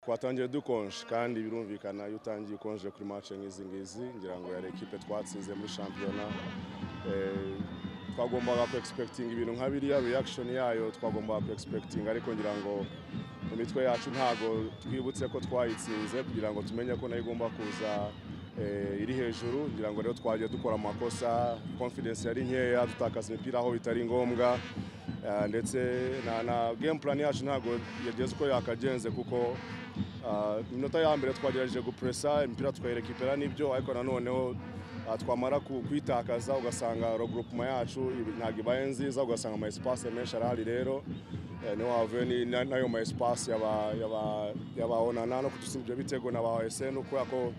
twatangiye dukonje kandi birumvikana iyo utangiye ukonje kuri match nk'izi ngizi ngira ngo yari ekipe twatsinze muri shampiyona eh, twagombaga ku expecting ibintu nka biriya reaction yayo twagombaga ku expecting ariko ngira ngo mu mitwe yacu ntago twibutse ko twayitsinze kugira ngo tumenye ko nayo igomba kuza eh, iri hejuru ngira ngo rero twagiye dukora amakosa confidence yari nkeya dutakaza imipira aho bitari ngombwa Ah, ndetse na, na game plan yacu ntabwo yageze uko yakagenze kuko ah, iminota ya mbere twagerageje gupressa imipira tukayirekipera n'ibyo ariko nanoneho ah, twamara ku- kuyitakaza ugasanga regroupement yacu ibi- ntabwo ibaye nziza ugasanga ama espace menshi arahari rero eh, niho havuye ni- na- n'ayo ma espace yaba- yaba- y'abaonana no kudutsindira ibyo bitego na ba SN kubera ko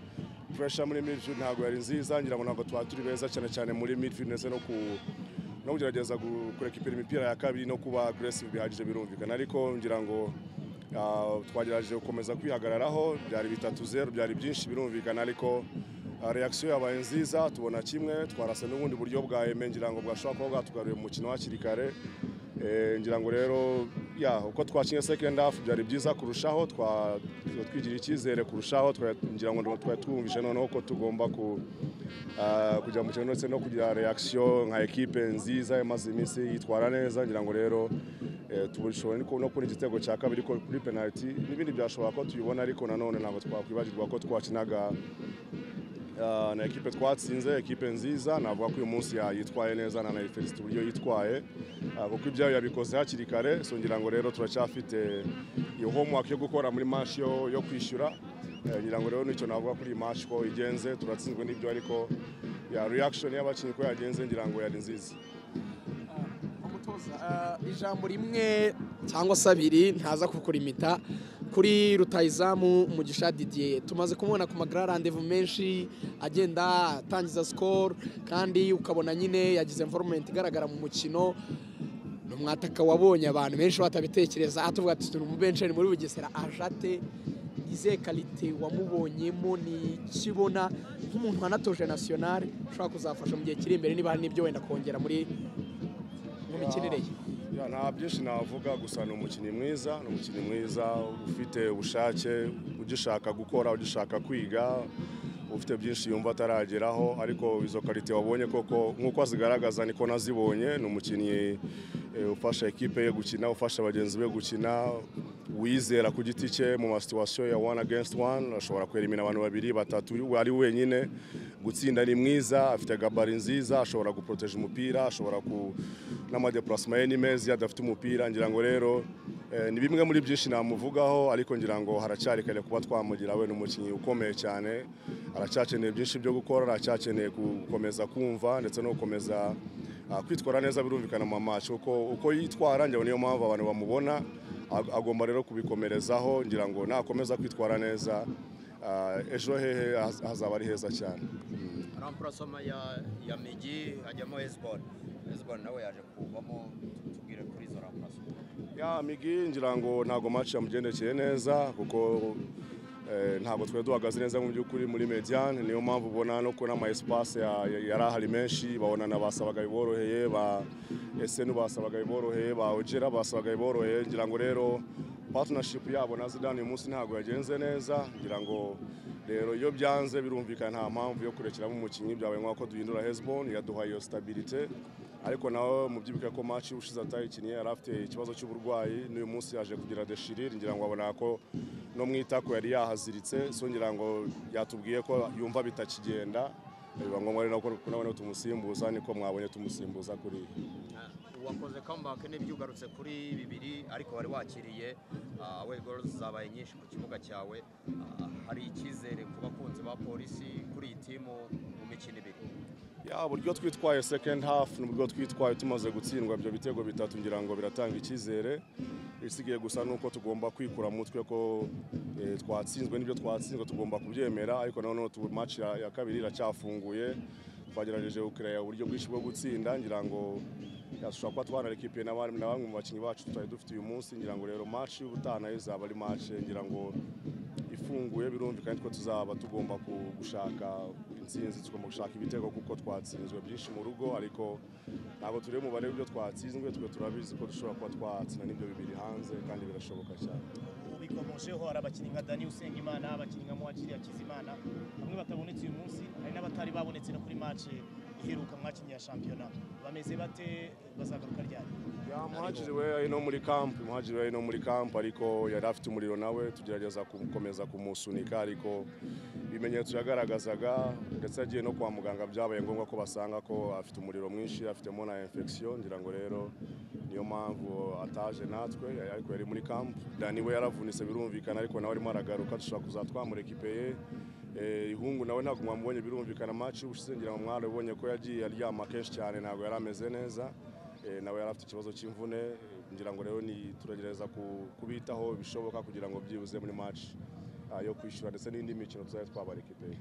pressure muri midfield ntabwo yari nziza ngira ngo ntabwo twari turi beza cyane cyane muri midfield ndetse no ku no kugerageza gu- kurekipera imipira ya kabiri no kuba aggressive bihagije birumvikana ariko ngira ngo ah, twagerageje gukomeza kwihagararaho byari bitatu zeru byari byinshi birumvikana ariko ah, reaction yabaye nziza tubona kimwe twarasa n'ubundi buryo bwa eme ngira ngo bwashobora kuba bwatugaruye mu mukino hakiri kare Eh, ngira ngo rero ya uko twakinye second half byari byiza kurushaho twa- twigirira icyizere kurushaho twa- ngira ngo twari twumvise noneho ko tugomba ku Ah, kugira mu mukino ndetse no kugira reaction nka ekipe nziza yamaze iminsi yitwara neza ngira ngo rero eh, tubishobora ni ko- no kubona igitego cya kabiri ko- kuri penalty n'ibindi byashobora ko tubibona ariko nanone ntabwo twakwibagirwa ko twakinaga ah, na ekipe twatsinze ekipe nziza navuga ko uyu munsi ya- yitwaye neza nanayifesite uburyo yitwaye ah, kuko ibyayo yabikoze hakiri kare so ngira ngo rero turacyafite iyo homework yo gukora muri match yo, yo kwishyura Eh, ngira ngo rero nicyo navuga kuri iyi match ko igenze turatsinzwe n'ibyo ariko ya reaction y'abakinnyi ko yagenze ngira ngo yari nziza umutoza eh, ijambo rimwe cyangwa se abiri ntaza kukurimita kuri rutayizamu mugisha didier tumaze kumubona ku magara randevu menshi agenda atangiza sikoro kandi ukabona nyine yagize imforumenti igaragara mu mukino ni umwataka wabonye abantu benshi batabitekereza atuvuga ati turi mu benshi muri bugesera ajate izihe karite wamubonyemo ni ikibona nk'umuntu wanatoje nasiyonari ushobora kuzafasha mu gihe kiri imbere niba hari n'ibyo wenda kongera muri mu mikinire ye Ya, nta byinshi navuga gusa ni umukinnyi mwiza ni umukinnyi mwiza ufite ubushake ugishaka gukora ugishaka kwiga ufite byinshi yumva atarageraho ariko izo karite wabonye koko nk'uko azigaragaza niko nazibonye ni umukinnyi eh, ufasha ekipe ye gukina ufasha bagenzi be gukina wizera ku giti cye mu masituwasiyo ya one against one ashobora kwerimina abantu babiri batatu ari wenyine gutsinda ni mwiza afite gabari nziza ashobora guproteje umupira ashobora ku n'amadeparasima ye ni meza iyo adafite umupira ngira ngo rero eh, ni bimwe muri byinshi namuvugaho ariko ngira ngo haracyari kare kuba twamugira we ni umukinnyi ukomeye cyane aracyakeneye byinshi byo gukora aracyakeneye gukomeza kumva ndetse no gukomeza ah, kwitwara neza birumvikana mu match uko uko yitwara njyewe niyo mpamvu abantu bamubona Ag- agomba rero kubikomerezaho ngira ngo nakomeza kwitwara neza ah, ejo hehe haz- hazaba ari heza cyane ramporasoma ya ya migi ajyamo heziboni heziboni nawe yaje kuvamo tubwire kuri izo ramporasoma ya migi ngira ngo ntabwo match yamugendekeye neza kuko eh, ntabwo twari duhagaze neza mu by'ukuri muri mediane niyo mpamvu ubona no kubona ama espace ya- ya- yari ahari menshi babona na basabaga biboroheye ba esenu basabaga biboroheye ba ojera basabaga biboroheye ngira ngo rero partnership yabo na zidane uyu munsi ntabwo yagenze neza ngira ngo rero iyo byanze birumvikana nta mpamvu yo kurekeramo umukinnyi byabaye nk'uko duhindura hezbon yaduhaye iyo stabilite ariko nawe mubyibuka ko match ushize atayikiniye yari afite ikibazo cy'uburwayi n'uyu munsi yaje kugira deshirire ngira ngo abona ko no mu itako yari yahaziritse so ngira ngo yatubwiye ko yumva bitakigenda biba ngombwa rero ko ko nawe tumusimbuza niko mwabonye tumusimbuza kuri iyi. wakoze kambake n'ibyo ugarutse kuri bibiri ariko wari wakiriye awe goro zabaye nyinshi ku kibuga cyawe Ah, hari icyizere ku bakunzi ba polisi kuri iyi timu mu mikino ibiri ya uburyo twitwaye second half n'uburyo twitwaye tumaze gutsindwa ibyo bitego bitatu ngira ngo biratanga icyizere isigaye gusa nuko tugomba kwikura mu mutwe ko eh, twatsinzwe n'ibyo twatsinzwe tugomba kubyemera ariko noneho tu match ya, ya kabiri iracyafunguye twagerageje gukiraya uburyo bwinshi bwo gutsinda ngira ngo ya, dushobora kuba twanarekipiye na bamwe na bamwe mu bakinnyi bacu tutari dufite uyu munsi ngira ngo rero match y'ubutaha nayo izaba ari match ngira ngo ifunguye birumvikana ko tuzaba tugomba ku- gushaka intsinzi tugomba gushaka ibitego kuko twatsinzwe byinshi mu rugo ariko ntabwo turi umubare w'ibyo twatsinzwe twe turabizi ko dushobora kuba twatsinda n'ibyo bibiri hanze kandi birashoboka cyane ubikomojeho hari abakinnyi nka dani usengimana abakinnyi nka muhakiriya kizimana bamwe batabonetse uyu munsi hari n'abatari babonetse no kuri mace iheruka mwakinnyi ya shampiyona bameze bate bazagaruka ryari Ya muhajiri we ari no muri kampu muhajiri we ari no muri kampu ariko yari afite umuriro nawe tugerageza gukomeza kumusunika ariko ibimenyetso yagaragazaga ndetse agiye no kwa muganga byabaye ngombwa ko basanga ko afite umuriro mwinshi afitemo na infection ngira ngo rero niyo mpamvu ataje natwe ariko yari muri kampu dani we yaravunitse birumvikana ariko nawe arimo aragaruka dushobora kuzatwamura ekipe ye Eh, ihungu nawe ntabwo mwamubonye birumvikana match ushize ngira ngo mwarabonye ko yagiye aryama kenshi cyane ntabwo yari ameze neza Eh, nawe yari afite ikibazo cy'imvune eh, ngira ngo rero ni turagerageza ku- kubitaho bishoboka kugira ngo byibuze muri match ah, yo kwishyura ndetse n'indi mikino tuzajya twabara ekipe ye